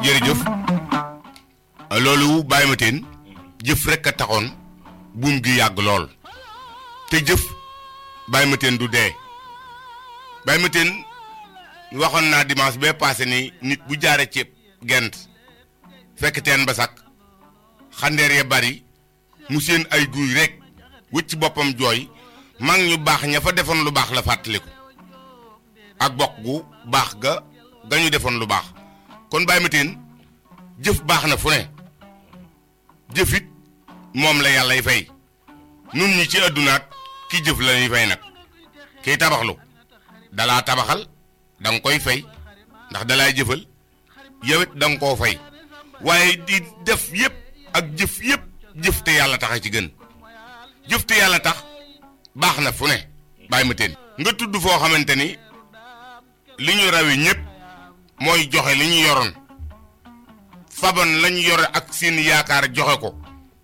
jërëjëf loolu bàyyi ma teen jëf rek a taxoon buum gi yàgg lool te jëf bàyyi ma teen du dee bàyyi ma teen waxoon naa dimanche bee passé ni nit bu jaare ceeb gent fekk teen ba sakk xandeer ya bari mu seen ay guy rek wëcc boppam jooy mag ñu baax ña fa defoon lu baax la fàttaliku ak bokk gu baax ga ga ñu defoon lu baax kon bàyyi ma teen jëf baax na fu ne jëfit moom la yàllay fay nun ñi ci àddunaat ki jëf la ñuy fay nag kiy tabaxlu dalaa tabaxal da nga koy fay ndax dalaay jëfal yow it da nga koo fay waaye di def yépp ak jëf yépp jëf te yàlla tax a ci gën jëf te yàlla tax baax na fu ne bàyyi ma teen nga tudd foo xamante ni li ñu rawe ñépp mooy joxe li ñu yoroon faban lañu yore ak seen yaakaar joxe ko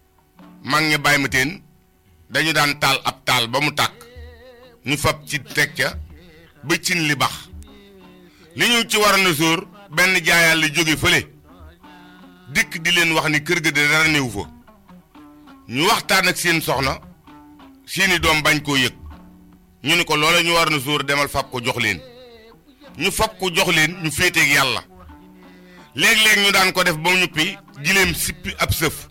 mag ñi bàyyi ma teen dañu daan taal ab taal ba mu tàkk ñu fab ci teg ca ba cin li bax li ñu ci waroon a sóor benn jaayaal li jóge fële dikk di leen wax ni kër ga de dara néew fa ñu waxtaan ak seen soxna seeni doom bañ koo yëg ñu ni ko loola ñu waroon a sóor demal fab ko jox leen ñu fab ko jox leen ñu féeteeg yàlla léeg-léeg ñu daan ko def ba mu ñuppi gileem sippi ab sëf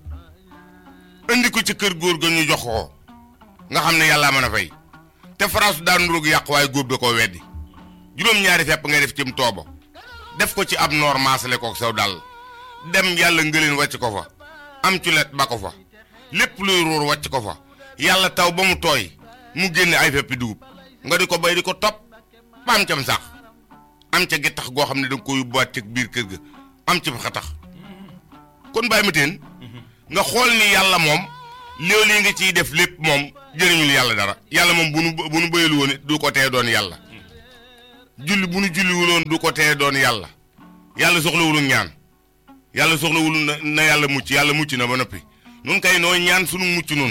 indi ko ci kër góor ga ñu jox ko nga xam ne yàllaa mën a fay te faraasu daan roog yàq waaye góob da koo weddi juróom-ñaari fepp ngay def cim toobo def ko ci ab noor maasale ko saw dal dem yàlla ngëleen wàcc ko fa am culet ba ko fa lépp luy ruur wàcc ko fa yàlla taw ba mu tooy mu génne ay feppi dugub nga di ko bay di ko topp ba am cam sax am ca gittax goo xam ne danga ko yóbbuwaat ci biir kër ga am ci xatax kon bàyyi ma teen nga xool ni yàlla moom loolu yi nga ciy def lépp moom jëriñul yàlla dara yàlla moom bu nu bu nu bëyalu woon du ko tee doon yàlla julli bu nu julliwul woon du ko tee doon yàlla yàlla soxlawul ñaan yàlla soxlawul na na yàlla mucc yàlla mucc na ba noppi nun kay nooy ñaan sunu mucc nun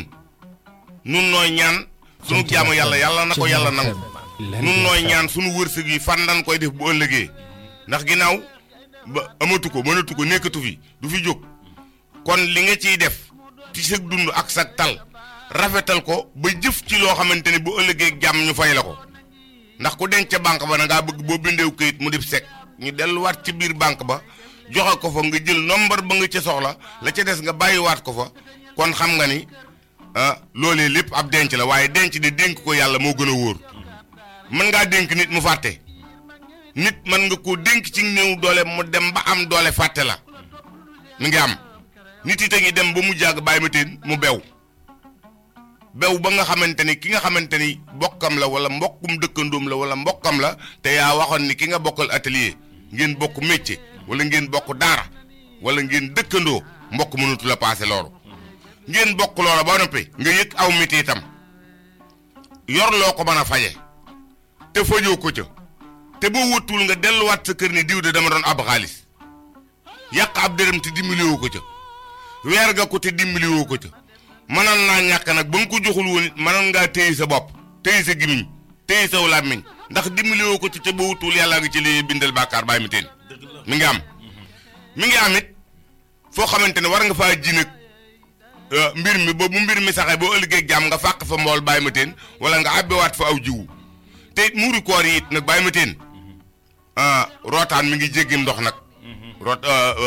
nun nooy ñaan sunu jaamu yàlla yàlla na ko yàlla nangu nun nooy ñaan sunu wërsëg yi fan lan koy def bu ëllëgee ndax ginnaaw ba amatu ko mënatu ko nekkatu fi du fi jóg kon li nga ciy def ci sa dund ak sa tal rafetal ko ba jëf ci loo xamante ni bu ëllëgee jàmm ñu fay la ko ndax ku denc ca banque ba na ngaa bëgg boo bindeew këyit mu def sec ñu delluwaat ci biir banque ba joxe ko fa nga jël nombre ba nga ca soxla la ca des nga bàyyiwaat ko fa kon xam nga ni ah loolee lépp ab denc la waaye denc de dénk ko yàlla moo gën a wóor mën ngaa dénk nit mu fàtte nit mën nga koo dénk ci néew doole mu dem ba am doole fàtte la mi ngi am nit yi te ngi dem ba mu jàgg bàyyi ma teen mu bew bew ba nga xamante ni ki nga xamante ni bokkam la wala mbokkum dëkkandoom la wala mbokkam la te yaa waxoon ni ki nga bokkal atelier ngeen bokk métier wala ngeen bokk daara wala ngeen dëkkandoo mbokk mënatu la paase loolu ngeen bokk loola ba noppi nga yëg aw miti itam yor loo ko mën a faje te fajoo ko ca te boo wëttuwul nga delluwaat sa kër ni diw de dama doon ab xaalis yàq ab dërëm te dimbaliwoo ko ca weer nga ko te dimbaliwoo ko ca mënoon naa ñàkk nag ba nga ko joxul woon it mënoon ngaa téye sa bopp téye sa gimiñ téye saw làmmiñ ndax dimbaliwoo ko ci te boo wëttuwul yàlla nga ci li bindal bàkkaar bàyyi mi teen mi ngi am mi ngi am it foo xamante ne war nga faa ji nag mbir mi ba bu mbir mi saxee boo ëllëgee jàmm nga fàq fa mbool bàyyi ma teen wala nga àbbewaat fa aw jiwu te it muuri koor yi it nag bàyyi ma teen rootaan mi ngi jéggim ndox nag root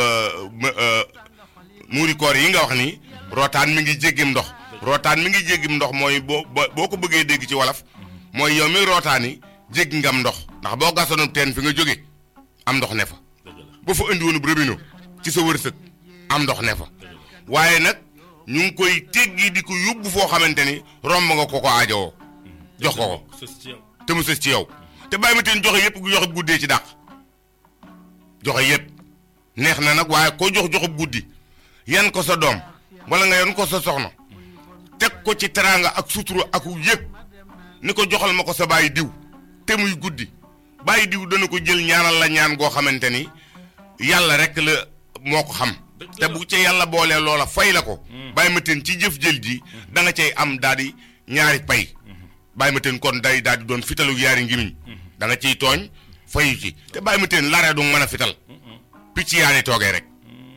muuri koor yi nga wax ni rootaan mi ngi jéggim ndox rootaan mi ngi jéggim ndox mooy boo boo ko bëggee dégg ci wolof mooy yow mi rootaan yi jéggi ngam ndox ndax boo gasoon teen fi nga jóge am ndox ne fa boo fa indi woonu robinet ci sa wërsëg am ndox ne fa waaye nag ñu ngi koy teggi di ko yóbbu foo xamante ni romb nga ko ko aajowoo jox ko ko te mu sës ci yow te bàyyi ma teen joxe yëpp joxe guddee ci dàq joxe yëpp neex na nag waaye koo jox joxe guddi yan ko sa doom wala nga yan ko sa soxna teg ko ci teraanga ak sutura ak yëg ni ko joxal ma ko sa bàyyi diw te muy guddi bàyyi diw dana ko jël ñaanal la ñaan goo xamante ni yàlla rek la moo ko xam te bu ca yàlla boolee loola fay la ko bàyyi ma teen ci jëf jël ji da nga cay am daal di ñaari pay bàyyi ma teen kon day daal di doon fitalu yaari ngimiñ da nga ciy tooñ fayu ci te bàyyi ma teen laree du mën a fital picc yaa ni toogee rek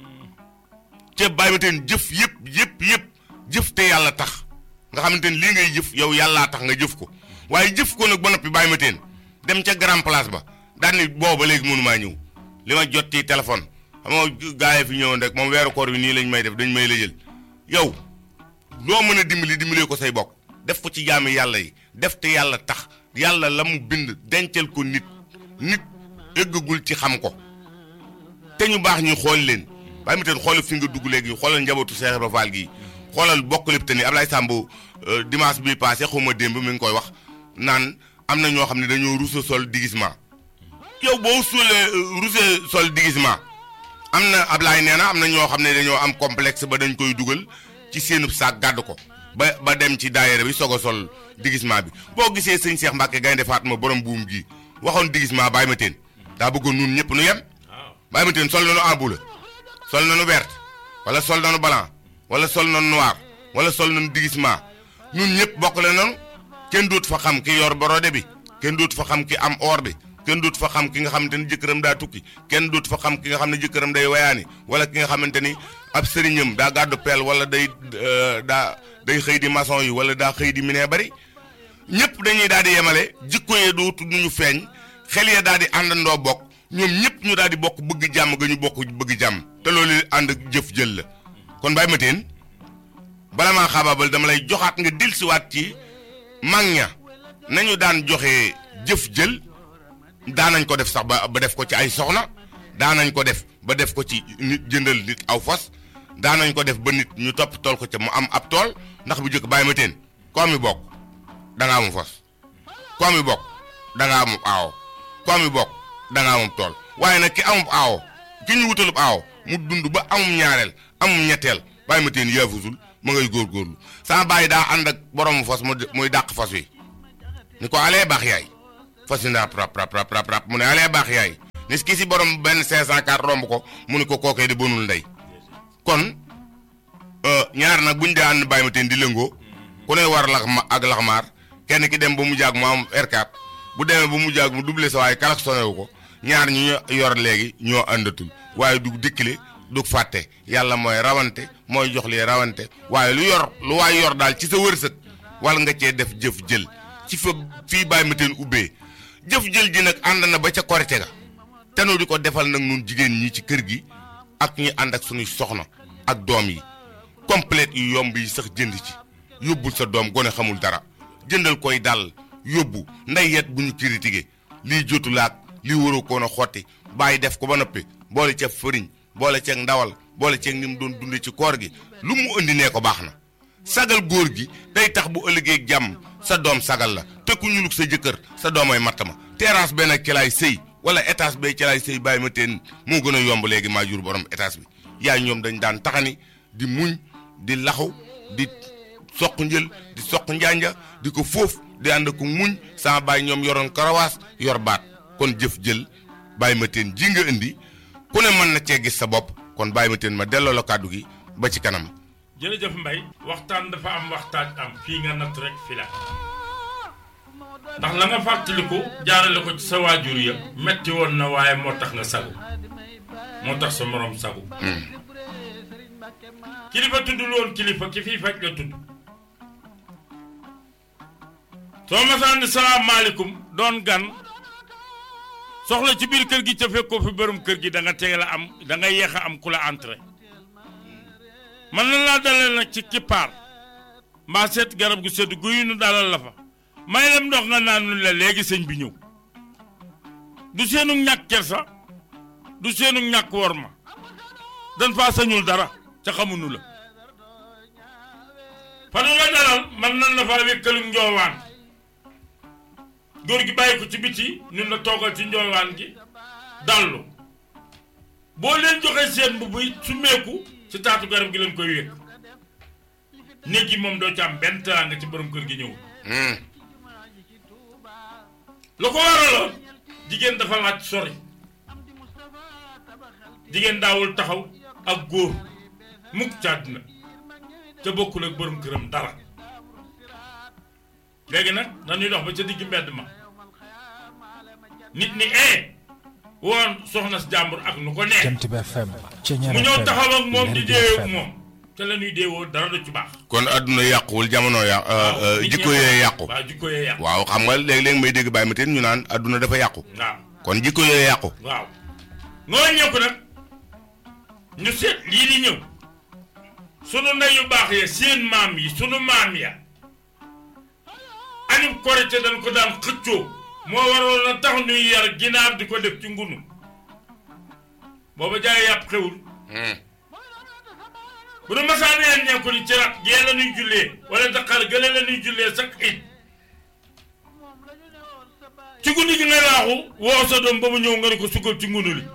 te bàyyi ma teen jëf yëpp yëpp yëpp jëf te yàlla tax nga xamante ni lii ngay jëf yow yàllaa tax nga jëf ko waaye jëf ko nag ba noppi bàyyi ma teen dem ca grand place ba daal ni booba léegi mënumaa ñëw li ma jot ci téléphone xam nga gaa yi fi ñëwoon rek moom weeru koor bi nii lañ may def dañ may la jël yow loo mën a dimbali dimbalee ko say bokk def ko ci jaami yàlla yi def te yàlla tax yàlla la mu bind dencal ko nit nit ëggagul ci xam ko te ñu baax ñuy xool leen bàyyi ma teen xoolal fi nga dugg léegi xoolal njabootu Cheikh Ibra Fall gii xoolal bokk lépp te ni Ablaye Samb dimanche bi passé xuma démb mi ngi koy wax naan am na ñoo xam ne dañoo rusa sol déguisement yow boo suulee rusa sol déguisement am na Ablaye nee na am na ñoo xam ne dañoo am complexe ba dañ koy dugal ci seenub saak gàdd ko ba ba dem ci daayira bi soog a sol déguisement bi boo gisee sëñ Cheikh Mbacke Gaynde Fatma borom buum gi waxoon déguisement bàyyi ma teen daa bëggoon nun ñëpp nu yem bàyyi ma teen sol nañu ambu la sol nañu vert wala sol nañu blanc wala sol nañu noir wala sol nañu déguisement ñun ñëpp bokk la noonu kenn doot fa xam ki yor borode bi kenn doot fa xam ki am or bi kenn doot fa xam ki nga xamante ni jëkkëram daa tukki kenn doot fa xam ki nga xam ne jëkkëram day wayaani wala ki nga xamante ni ab sëriñam daa gàddu peel wala day daa day xëy di maçon yi wala daa xëy di minee bari ñëpp dañuy daal di yemale jikko yee dootu ñu feeñ xel ya daal di àndandoo bokk ñoom ñëpp ñu daal di bokk bëgg jàmm ga ñu bokk bëgg jàmm te loolu ànd jëf jël la kon bàyyi ma teen bala maa xaabaabal dama lay joxaat nga dellusiwaat ci mag ña nañu daan joxe jëf jël daanañ ko def sax ba ba def ko ci ay soxna daanañ ko def ba def ko ci nit jëndal nit aw fas daanañ ko def ba nit ñu topp tool ko ca mu am ab tool ndax bu jëkk bàyyi ma teen koo mi bokk da nga amum fas koo mi bokk da nga amum aawo koo mi bokk da nga amum tool waaye nag ki amum aawo ki ñu wutalub aawo mu dund ba amum ñaareel amum ñetteel bàyyi ma teen yaafusul ma ngay góorgóorlu sama bàyyi daa ànd ak boroomu fas mu muy dàq fas wi ni ko alee baax yaay fas yi ndaa rap rap rap rap rap mu ne alee baax yaay ni ki si borom benn 504 romb ko mu ni ko kookee di bonul ndey kon ñaar nag buñ dee ànd bàyyi ma teen di lëngoo ku ne war lax ma ak laxmaar kenn ki dem ba mu jaag mu am R4 bu demee ba mu jaag mu doublé sa waaye kalak sonewu ko ñaar ñu ñu yor léegi ñoo àndatul waaye du dikkile du fàtte yàlla mooy rawante mooy jox li rawante waaye lu yor lu waay yor daal ci sa wërsëg wala nga cee def jëf jël ci fa fii bàyyi ma teen ubbee jëf jël ji nag ànd na ba ca korite ga te nu di ko defal nag nun jigéen ñi ci kër gi ak ñi ànd ak suñuy soxna ak doom yi complète yu yomb yi sax jënd ci yóbbul sa doom gone xamul dara jëndal koy dal yóbbu nday yet bu ñu critiqué lii jotu laak lii waroo koon a xotti bàyyi def ko ba noppi boole ca fëriñ boole ceeg ndawal boole ceeg ni mu doon dunde ci koor gi lu mu indi nee ko baax na sagal góor gi day tax bu ëllëgee jàmm sa doom sagal la te ku ñulug sa jëkkër sa doomay matt ma terrasse benn ci laay sëy wala étage bee ci laay sëy bàyyi ma teen moo gën a yomb léegi maa jur borom étage bi yaay ñoom dañ daan taxani di muñ di laxu di soq njël di soq njanja di ko foofu di ànd ko muñ sama bàyyi ñoom yoroon karawaas yor baat kon jëf jël bàyyi ma teen ji nga indi ku ne mën na cee gis sa bopp kon bàyyi ma teen ma delloo la kàddu gi ba ci kanam. jërëjëf Mbaye waxtaan dafa am waxtaan am fii nga natt rek fi la ndax la nga fàttaliku jaarale ko ci sa waajur ya metti woon na waaye moo tax nga sagu moo tax sa morom sagu kilifa tuddul woon kilifa ki fii faj la tudd soo masaan ni salaamaaleykum doon gan soxla ci biir kër gi ca fekkoo fi borom kër gi da nga teel a am da nga yeex a am ku la entré man na laa dalal nag ci kippaar mbaa seet garab gu sedd guyu nu dalal la fa may lem ndox nga naan nu la léegi sëñ bi ñëw du seenu ñàkk kersa du seenu ñàkk wor ma dan faa sañul dara ca xamunu la fa nu la dalal man nan la faa wékkalu njoowaan góor gi bàyyi ko ci biti ñun la toogal ci njoowaan gi dallu boo leen joxee seen bu buy su meeku ci taatu garab gi leen koy wékk néeg gi moom doo ci am benn teraanga ci borom kër gi ñëw lu ko waraloon jigéen dafa laaj sori jigéen daawul taxaw ak góor mukk ci àddina te bokkul ak borom këram dara léegi nag dañuy dox ba ca digg mbedd ma nit ni ee woon soxna si jàmbur ak nu ko neex Jant bi FM Ceñeer mu ñëw FM taxaw ak moom di Lergui déewee ak FM. moom te la ñuy déewoo dara du ci baax kon adduna yàquwul jamono ya nit jikko ñee yee yàqu waaw jikko yee yàqu waaw xam nga léeg-léeg may dégg bàyyi ma teen ñu naan adduna dafa yàqu waaw kon jikko yee yàqu waaw ngoo ñëw ko nag ñu seet lii di ñëw sunu ndey yu baax ya seen maam yi sunu maam ya añub korite dañ ko daan xëccoo moo waroon a tax ñuy yar ginaar di ko def ci ngunu booba jaay yàpp xewul bu nu masaan yeen ñee ko ni ci rat gee la ñuy jullee wala daqar gële la ñuy jullee sax it ci guddi gi ngay laaxu woo sa doom ba mu ñëw nga ne ko suggal ci ngunu li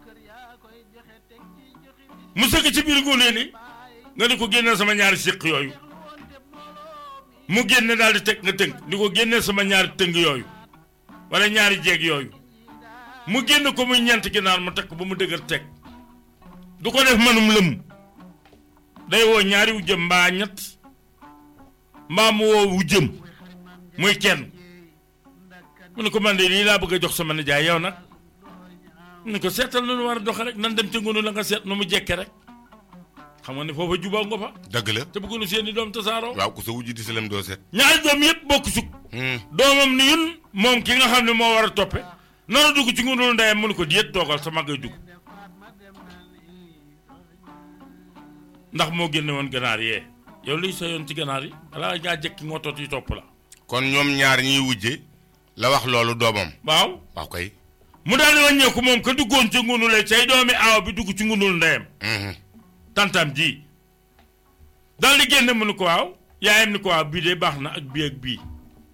mu sëgg ci biir ngunu li nga ne ko génneel sama ñaari siq yooyu mu génne daal di teg nga tënk ni ko génneel sama ñaari tëng yooyu wala ñaari jeeg yooyu mu génn ko muy ñeent ginaar mu teg ko ba mu dëgër teg du ko def manum lëm day woo ñaari wujjëm mbaa ñett mbaa mu woo wujjëm muy kenn mu ne ko man de lii laa bëgg a jox sama nijaay yow nag mu ne ko seetal lu nu war a doxe rek nan dem ca ngunu la nga seet nu mu jekke rek xam nga ne foofa jubaa nga fa dëgg la te bëggunu seen i doom tasaaroo waaw ku sa wujj di salam doo set ñaari doom yëpp bokk sukk doomam ni yun moom ki nga xam ne moo war a toppe noonu dugg ci ngunu ndeyam mu ne ko déet toogal sa magay dugg ndax moo génne woon ganaar yee yow luy sa yoon ci ganaar yi alaa ngaa jekki ngootoot yi topp la kon ñoom ñaar ñiy wujje la wax loolu doomam waaw waaw kay mu daal di wàññeeku moom ka duggoon ci ngunu lay say doomi aaw bi dugg ci ngunul ndeyam tantam ji daal di génne mu ni ko waaw yaayam ni ko waaw bii de baax na ak bii ak bii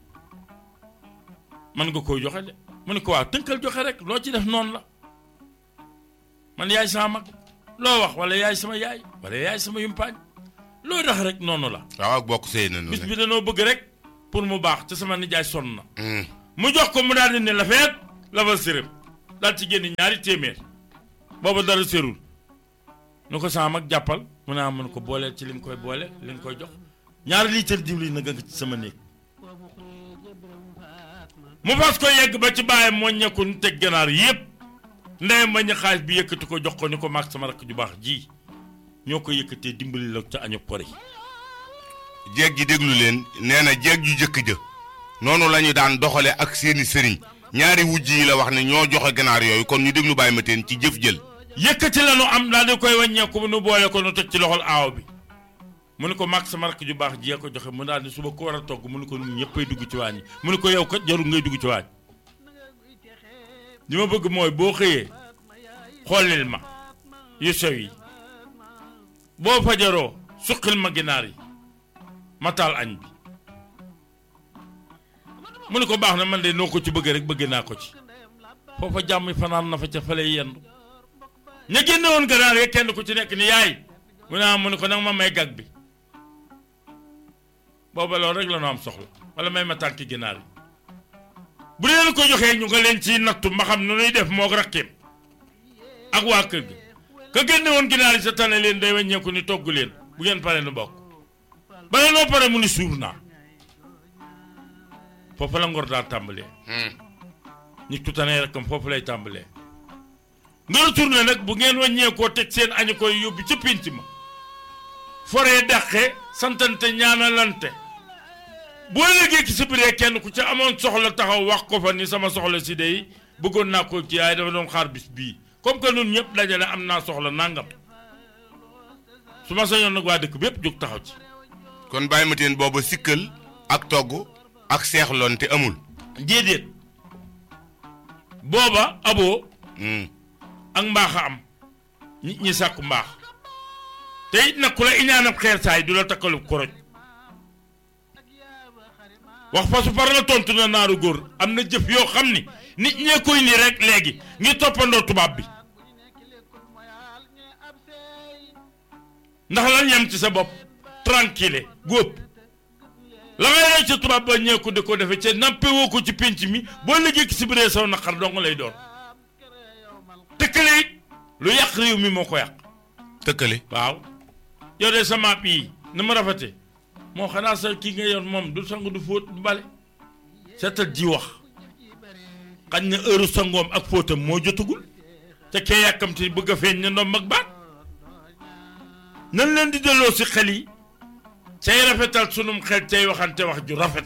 man nga koy joxe de mu ni ko waaw tënkal joxe rek loo ci def noonu la man yaay sama mag loo wax wala yaay sama yaay wala yaay sama yumpaañ loo tax rek noonu la waaw ak bokk sëy na bis noonu bi danoo bëgg rek pour mu baax te sama nijaay sonn na mu jox ko mu daal di ne la feet la fa sërëm daal ci génn ñaari téeméer booba dara sërul nu ko sama mag jàppal mu naa mun ko booleel ci li nga koy boole li nga koy jox ñaari litre diwlin na nga ci sama néeg mu fas ko yegg ba ci bàyyam moo ñekku nu teg ganaar yépp ndeyam ba ñu xaalis bi yëkkati ko jox ko ni ko mag sama rakk ju baax ji ñoo ko yëkkatee dimbali la ca añu kori jeeg ji déglu leen nee na jeeg ju jëkk jë noonu la ñu daan doxale ak seeni sëriñ ñaari wujj yi la wax ne ñoo joxe ganaar yooyu kon ñu déglu bàyyi ma teen ci jëf jël yëkkati la nu am daal di koy wàññeeku mu nu boole ko nu teg ci loxol aaw bi mu ne ko mag sama rakk ju baax ji ko joxe mu daal di suba ko war a togg mu ne ko ñun ñëppay dugg ci waañ yi mu ne ko yow kat jarul ngay dugg ci waañ li ma bëgg mooy boo xëyee xoolil ma yu sew yi boo fajaroo suqil ma ginaar yi ma taal añ bi mu ne ko baax na man de noo ko ci bëgg rek bëgg naa ko ci foofa jàmm fanaan na fa ca fale yendu ña génne woon ganaar ya kenn ku ci nekk ni yaay mu ne ah mu ne ko nag ma may gag bi booba loolu rek la nu am soxla wala may ma tànki ginaar yi bu leen ko joxee ñu nga leen ci nattu ma xam nu nuy def moog rakkeem ak waa kër gi ka génne woon ginaar yi sa tane leen day wàññeeku ni togg leen bu ngeen pare nu bokk bala noo pare mu ni suur naa foofu la ngor daal tàmbalee nit ku tane rakkam foofu lay tàmbalee nga retourné nag bu ngeen wàññeekoo teg seen añu koy yóbbu ca pénc ma foree dàqe santante ñaanalante boo léegi ki si biree kenn ku ca amoon soxla taxaw wax ko fa ni sama soxla si day bëggoon naa ko ci yaay dafa doon xaar bis bii comme que nun ñëpp dajale am naa soxla nangam su ma sañoon nag waa dëkk bépp jóg taxaw ci kon bàyyi ma teen booba sikkal ak togg ak seexloon te amul déedéet booba aboo Hmm. ak mbaax a am nit ñi sàkku mbaax te it nag ku la iñaanab xeer saay du la takkalub koroj wax fa su far la tontu na naaru góor am na jëf yoo xam ni nit ñee koy ni rek léegi ngir toppandoo tubaab bi ndax lan yem ci sa bopp tranquille góob la ngay rey ca tubaab ba ñeeku di ko defe ca nappe woo ko ci pénc mi boo liggéey ki si biree saw naqar dong lay doon tëkkale it lu yàq réew mi moo ko yàq tëkkale waaw yow de sa maap yi na ma rafete moo xanaa sa kii nga yoon moom du sang du fóot du bale seetal ji wax xañ na heure sangoom ak fóotam moo jotagul te kee yàkkamti bëgg a feeñ ne ndoom ak baat nan leen di delloo si xel yi cay rafetal sunum xel cay waxante wax ju rafet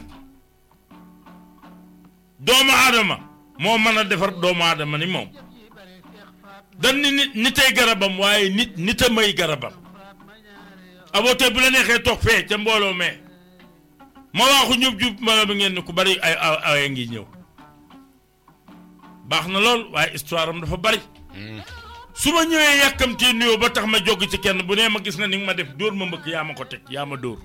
doomu aadama moo mën a defar doomu aadama ni moom dan ni nit nitay garabam waaye nit nit a may garabam aboote bu la neexee toog fee ca mbooloo mee ma waaxu ñub jub ma bi ngeen ni ku bari ay ay ngi ñëw baax na lool waaye histoire am dafa bari su ma ñëwee yàkkamtee nuyoo ba tax ma jogg ci kenn bu nee ma gis na ni nga ma def dóor ma mbëkk yaa ma ko teg yaa ma dóor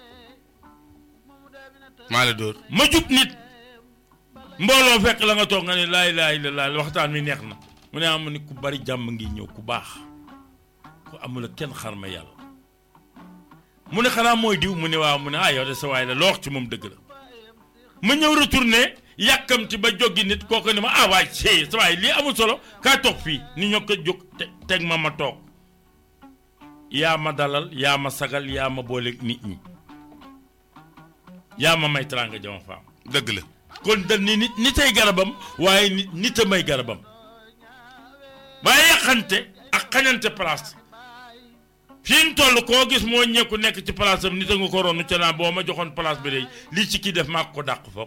maa la dóor ma jub nit mbooloo fekk la nga toog nga ne laay laay la laay waxtaan mi neex na mu ne am ni ku bari jàmm ngi ñëw ku baax ku amul kenn xar ma yàlla mu ne xanaa mooy diw mu ne waaw mu ne ah yow de sa waay la loo wax ci moom dëgg la ma ñëw retourné yàkkamti ba joggi nit kooku ne ma ah waay ci sa waay lii amul solo kaa toog fii ni ñoo ko jóg teg ma ma toog yaa ma dalal yaa ma sagal yaa ma booleeg nit ñi yaa ma may teraanga jama faam dëgg la kon dal ni nit nitay garabam waaye nit nit a may garabam waaye yàqante ak xañante place fi mu toll koo gis moo ñekku nekk ci place am nit a nga ko ronu ca naa boo ma joxoon place bi day lii ci kii def maa ko dàq foog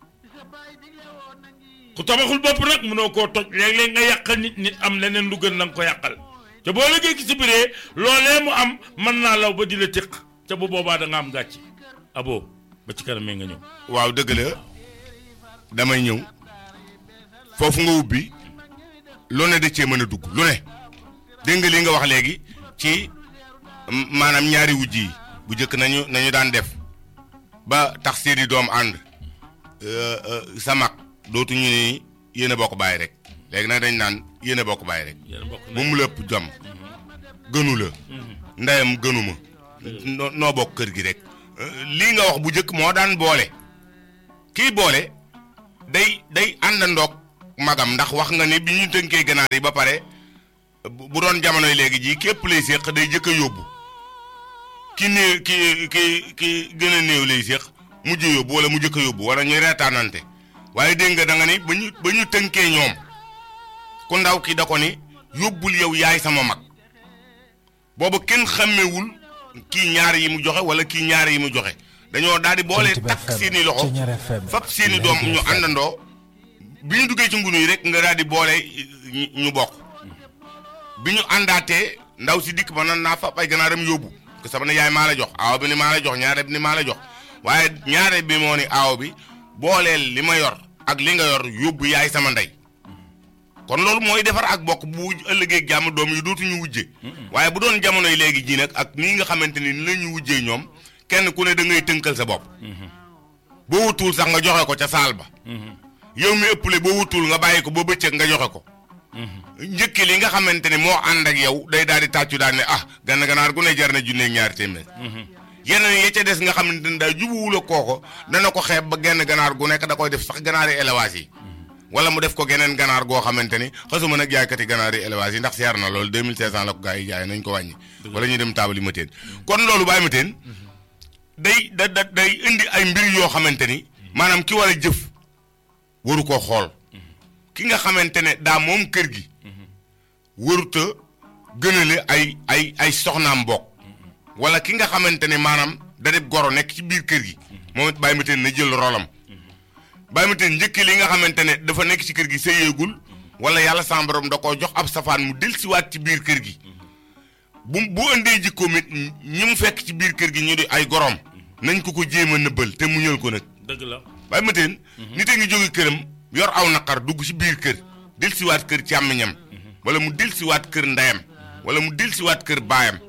ku tabaxul bopp nag mënoo koo toj léeg-léeg nga yàqal nit nit am leneen lu gën la nga ko yàqal te boo liggéey ki si biree loolee mu am mën naa law ba di la téq ca bu boobaa da nga am gàcc abo ba ci kanam nga ñëw waaw dëgg la damay ñëw foofu nga ubbi lu ne da cee mën a dugg lu ne dégg nga li nga wax léegi ci maanaam ñaari wujj yi bu njëkk nañu nañu daan def ba tax seeni doom ànd sa mag dootuñu ni yéen a bokk bàyyi rek léegi nag dañ naan yéen a bokk bàyyi rek bu mu lépp jom gënu la ndeyam gënuma noo bokk kër gi rek lii nga wax bu njëkk moo daan boole kii boole day day àndandoog magam ndax wax nga ni bi ñu tënkee ganaar yi ba pare bu doon jamonoy léegi jii képp lay séq day jëkk a yóbbu ki néew ki ki ki gën a néew lay séq mujj yóbbu wala mu jëkk a yóbbu wala ñuy reetaanante waaye dégg nga da nga ni ba ñu ba ñu tënkee ñoom ku ndaw ki da ko ni yóbbul yow yaay sama mag boobu kenn xàmmewul kii ñaar yi mu joxe wala kii ñaar yi mu joxe dañoo daal di boole takk seeni loxo fab seeni doom ñu àndandoo bi ñu duggee ci ngunu yi rek nga daal di boole ñu bokk bi ñu àndaatee ndaw si dikk ba nan naa fab ay ganaaram yóbbu que sama ne yaay maa la jox aaw bi ni maa la jox ñaare bi ni maa la jox waaye ñaare bi moo ni aaw bi booleel li ma yor ak li nga yor yóbbu yaay sama ndey kon loolu mooy defar ak bokk bu ëllëgee jàmm doom yi dootuñu wujje waaye bu doon jamonoy léegi ji nag ak nii nga xamante ni ni la ñu wujjee ñoom kenn ku ne da ngay tënkal sa bopp boo wutuwul sax nga joxe ko ca saal ba yow mi ëpple boo wutuwul nga bàyyi ko boo bëccëg nga joxe ko njëkki li nga xamante ne moo ànd ak yow day daal di tàccu daal ne ah gann ganaar gu ne jar na junne ñaari téeméer yeneen ya ca des nga xamante ne daal jubuwul ak kooko dana ko xeeb ba genn ganaar gu nekk da koy def sax ganaari élevage yi wala mu def ko geneen ganaar goo xamante ni xasuma nag jaaykati ganaar yi élevage yi ndax seer na loolu 2500 la ko gars yi jaay nañ ko wàññi wala ñuy dem taabali ma teen kon loolu bàyyi ma teen day da da day indi ay mbir yoo xamante ni maanaam ki war a jëf waru koo xool ki nga xamante ne daa moom kër gi waruta gënale ay ay ay soxnaam bokk wala ki nga xamante ne maanaam da def goro nekk ci biir kër gi moom it bàyyi ma teen na jël rolam bàyyi ma teen njëkk li nga xamante ne dafa nekk ci kër gi sëyeegul wala yàlla sama borom da koo jox ab safaan mu dellusiwaat ci biir kër gi bu bu indee jikkoom it ñi mu fekk ci biir kër gi ñu di ay gorom nañ ko ko jéem a nëbbal te mu ñël ko nag. dëgg la bàyyi ma teen nit a ngi jóge këram yor aw naqar dugg ci biir kër dellusiwaat kër càmmiñam wala mu dellusiwaat kër ndeyam wala mu dellusiwaat kër baayam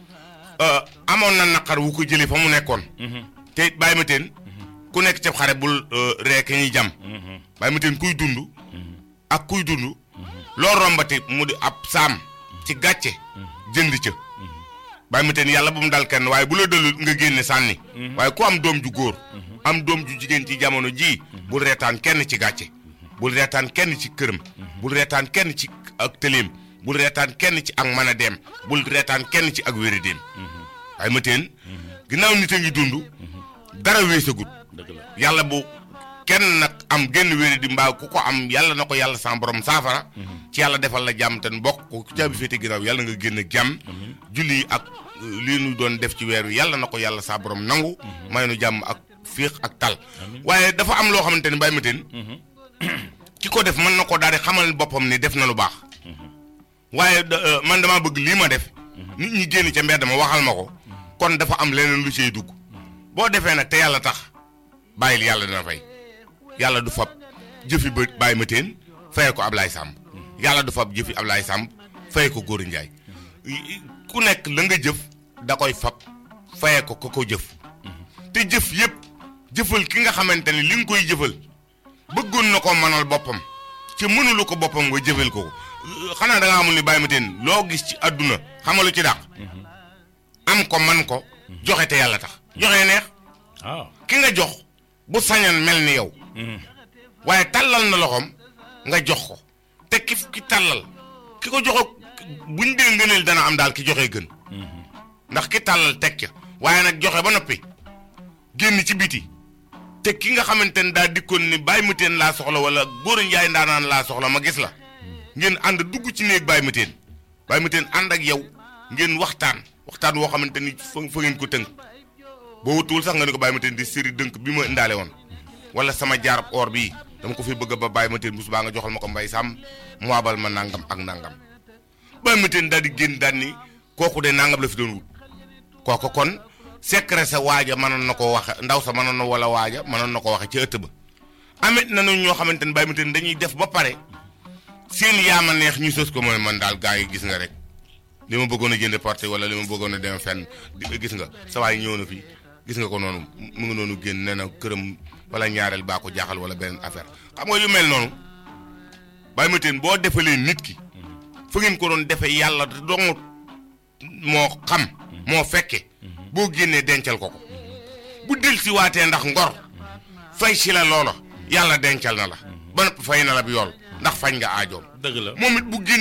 amoon na naqar wu ko jëlee fa mu nekkoon. te bàyyi ma teen ku nekk ca xare bul rek ñuy jam bàyyi ma teen kuy dund ak kuy dund loo rombati mu di ab saam ci gàcce jënd ca bàyyi ma teen yàlla bu mu dal kenn waaye bu la dalul nga génne sànni waaye ku am doom ju góor am doom ju jigéen ci jamono jii bul reetaan kenn ci gàcce bul reetaan kenn ci këram bul reetaan kenn ci ak tëleem bul reetaan kenn ci ak mën a dem bul reetaan kenn ci ak wéri-déem bàyyi ma teen ginnaaw nit a ngi dund dara weesagut yàlla bu kenn nag am genn wéri di mbaa ku ko am yàlla na ko yàlla sa borom saafara ci yàlla defal la jàmm te bokk ku caabi féete ginnaaw yàlla nga génn jàmm julli ak euh, lii nu doon def ci weer wi yàlla na ko yàlla sa borom nangu may nu jàmm ak féex ak tal waaye dafa am loo xamante ni bàyyi ma teen ki ko def mën na ko daal di xamal boppam ni def na lu baax waaye da- euh, man dama bëgg lii ma def nit ñi génn ca mbedd ma waxal ma ko kon dafa am leneen lu ciy dugg boo defee nag te yàlla tax bàyyil yàlla dina fay yàlla du fab jëfi ba bàyyi ma teen faye ko Ablaye Samb yàlla du fab jëfi Ablaye Samb faye ko Góor Njaay ku nekk la nga jëf da koy fab faye ko ko ko jëf te jëf yépp jëfal ki nga xamante ni li nga koy jëfal bëggoon na ko mënal boppam ci mënulu ko boppam nga jëfal ko ko xanaa da nga amul ni bàyyi ma teen loo gis ci àdduna xamalu ci dàq am ko man ko joxe te yàlla tax joxe neex waaw ki nga jox bu sañan mel ni yow waaye tàllal na loxoom nga jox ko te ki ki tàllal ki ko joxe buñ dee ngëneel dana am daal ki joxe gën ndax ki tàllal teg ca waaye nag joxe ba noppi génn ci biti te ki nga xamante ne daa dikkoon ni bàyyi ma teen laa soxla wala góor njaay ndaanaan laa soxla ma gis la ngeen ànd dugg ci néeg bàyyi ma teen bàyyi ma teen ànd ak yow ngeen waxtaan waxtaan woo xamante ni fa fa ngeen ko tënk boo wutuwul sax nga ni ko bàyyi ma teen di séri dënk bi ma indaale woon wala sama jaarab or bii dama ko fi bëgg ba bàyyi ma teen bu subaa nga joxal ma ko mbay sàmm mu abal ma nangam ak nangam bàyyi ma teen daal di génn daal ni kooku de nangam la fi doon wut kooku kon secret sa waaja mënoon na ko waxe ndaw sa mënoon na wala waaja mënoon na ko waxe ci ëtt ba amit na ñu ñoo xamante ne bàyyi ma teen dañuy def ba pare seen yaama neex ñu sës ko mooy man daal gaa yi gis nga rek li ma bëggoon a jënd porte wala li ma bëggoon a dem fenn di gis nga sa waay ñëw na fii gis nga ko noonu mu ngi noonu génn nee na këram wala ñaareel baa ko jaaxal wala beneen affaire xam nga yu mel noonu bàyyi ma teen boo defalee nit ki fa ngeen ko doon defee yàlla dong moo xam moo fekke boo génnee dencal ko ko bu del si waatee ndax ngor fay si la loola yàlla dencal na la ba noppi fay na la bi yool ndax fañ nga aajoom dëgg la moom it bu génn